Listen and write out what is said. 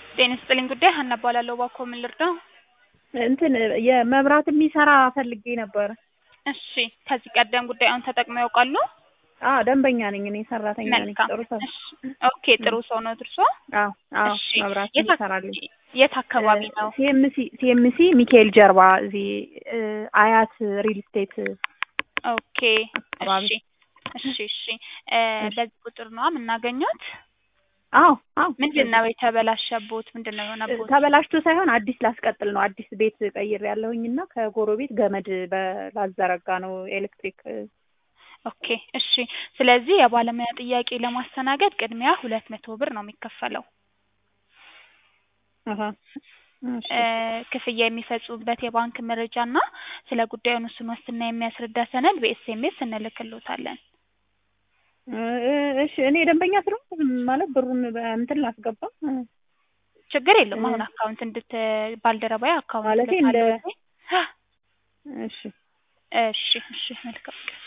ጤና ይስጥልኝ ጉዳይ ሀና እባላለሁ። እባክዎ ምን ልርዳው? እንትን የመብራት የሚሰራ ፈልጌ ነበረ። እሺ ከዚህ ቀደም ጉዳዩን ተጠቅመው ያውቃሉ? አዎ ደንበኛ ነኝ እኔ ሰራተኛ ነኝ። መልካም ጥሩ ሰው እሺ ኦኬ ጥሩ ሰው ነው እርሶ? አዎ አዎ እሺ መብራት የት አክ- ይሰራልኝ። የት አካባቢ ነው? ሲኤምሲ ሲኤምሲ ሚካኤል ጀርባ እዚህ እ አያት ሪል ስቴት ኦኬ አካባቢ። እሺ እሺ እሺ እ በዚህ ቁጥር ነው የምናገኘት? አዎ አዎ ምንድን ነው የተበላሸቦት? ምንድን ነው የሆነቦት? ተበላሽቶ ሳይሆን አዲስ ላስቀጥል ነው። አዲስ ቤት ቀይር ያለሁኝ እና ከጎረቤት ገመድ በ- ላዘረጋ ነው ኤሌክትሪክ ኦኬ እሺ ስለዚህ የባለሙያ ጥያቄ ለማስተናገድ ቅድሚያ ሁለት መቶ ብር ነው የሚከፈለው። አሀ እሺ እ ክፍያ የሚፈጽሙበት የባንክ መረጃ እና ስለ ጉዳዩ ውስን ዋስትና የሚያስረዳ ሰነድ በኤስኤምኤስ እንልክልዎታለን። እ እሺ እኔ ደንበኛ ስለሆንኩ ማለት ብሩን እንትን ላስገባ እ ችግር የለውም። አሁን አካውንት እንድት ባልደረባዬ አካውንት ማለቴ እንደ ልካለሁ። እሺ እሺ እሺ መልካም